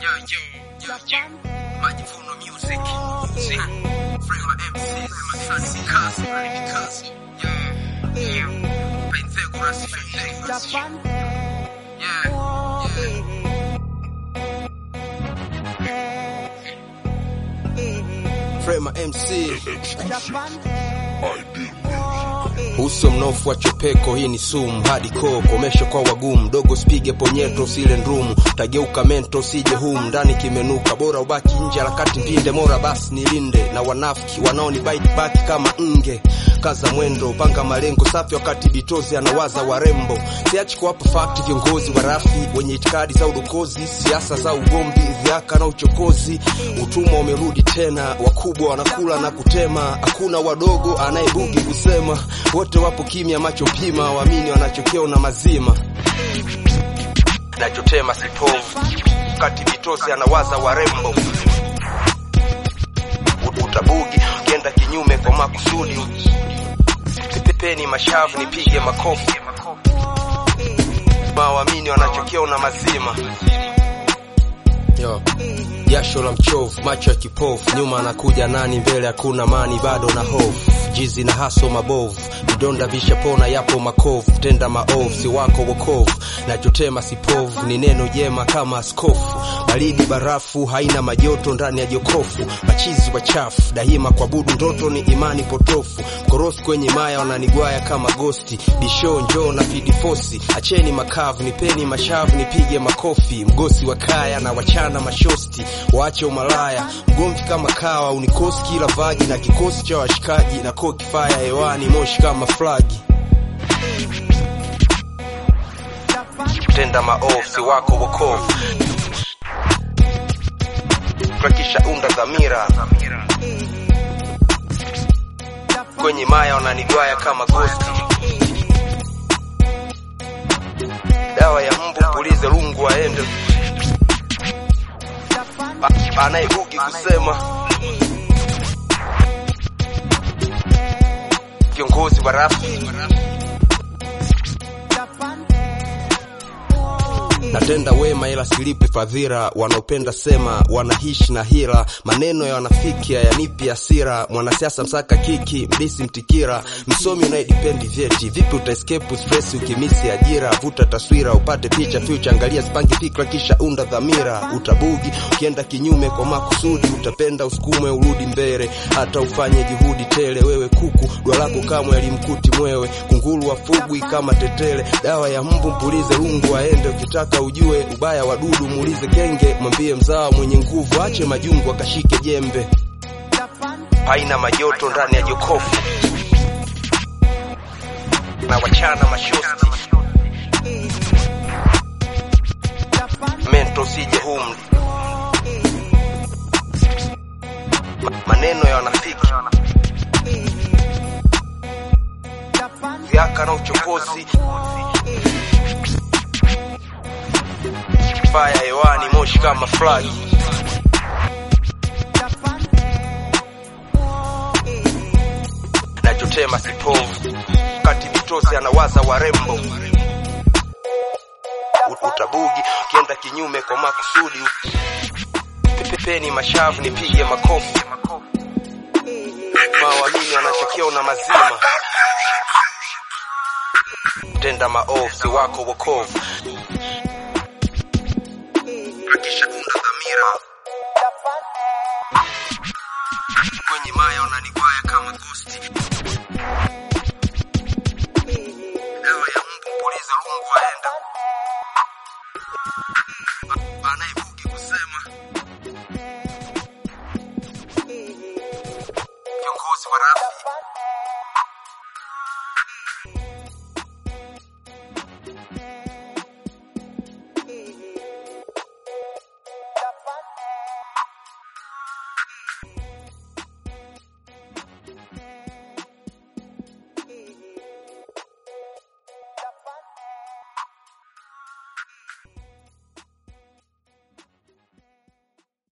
Yo, yo, yo, yo. Majivuno music. See, Frema MC, Frema Sunny Castle, Remy Castle. Yo, yo. Pythagoras, Pythagoras. Yeah, yeah. Frema MC. Uso mnofu wa chopeko, hii ni sumu hadi koo, komesho kwa wagumu, dogo spige ponyeto, usile ndrumu, tageuka mento, usije humu ndani kimenuka, bora ubaki nje, harakati vinde, mora basi nilinde na wanafiki wanaoni bite back kama nge kaza mwendo, panga malengo safi, wakati bitozi anawaza warembo. Siachi kuwapa fakti viongozi wa rafi wenye itikadi za udokozi, siasa za ugomvi, vyaka na uchokozi. Utumwa umerudi tena, wakubwa wanakula na kutema, hakuna wadogo anayebugi kusema. Wote wapo kimya, macho pima, waamini wanachokiona mazima. Nachotema sipovu, wakati bitozi anawaza warembo. Utabugi ukienda kinyume kwa makusudi pepeni mashavu nipige makofi mawamini wanachokiona mazima Yo. Jasho la mchovu, macho ya kipofu, nyuma anakuja nani, mbele hakuna mani, bado na hofu, jizi na haso mabovu, vidonda vishapona, yapo makovu, tenda maovu, si wako wokovu, nachotema sipovu, ni neno jema kama askofu, baridi barafu, haina majoto ndani ya jokofu, machizi wachafu, daima kwa budu, ndoto ni imani potofu, mkorofi kwenye maya wananigwaya kama gosti, bisho njoo na fidifosi, acheni makavu, nipeni mashavu, nipige makofi, mgosi wa kaya na wachana mashosti, waache umalaya, mgomvi kama kawa, unikosi kila vagi na kikosi cha washikaji, na koki faya hewani, moshi kama flagi, tenda maovu, si wako wokovu, prakisha unda dhamira kwenye maya wananigwaya kama gosti, dawa ya mbu pulize lungu aende A- anayebugi kusema viongozi wa rafi natenda wema ila silipi fadhila, wanaopenda sema wanahishi na hila, maneno ya wanafiki hayanipi hasira, mwanasiasa msaka kiki, mdisi mtikira, msomi unayedipendi vyeti, vipi utaescape stress ukimisi ajira, vuta taswira upate picha future, angalia sipangi fikra kisha unda dhamira, utabugi ukienda kinyume kwa makusudi, utapenda usukumwe urudi mbele, hata ufanye juhudi tele, wewe kuku dua lako kamwe alimkuti mwewe, kunguru wafugwi kama tetele, dawa ya mbu mpulize lungu aende, ukitaka ujue ubaya wa dudu muulize kenge, mwambie mzao mwenye nguvu ache majungu akashike jembe, haina majoto ndani ya jokofu na wachana mashosti mento sije humu Ma- maneno ya wanafiki vyaka na uchokozi faya hewani moshi kama flagi nachotema sipovu kati vitosi anawaza warembo U- utabugi ukienda kinyume kwa makusudi pepeni mashavu nipige makofi mawamini wanachokiona mazima tenda maovu si wako wokovu hakisha unda dhamira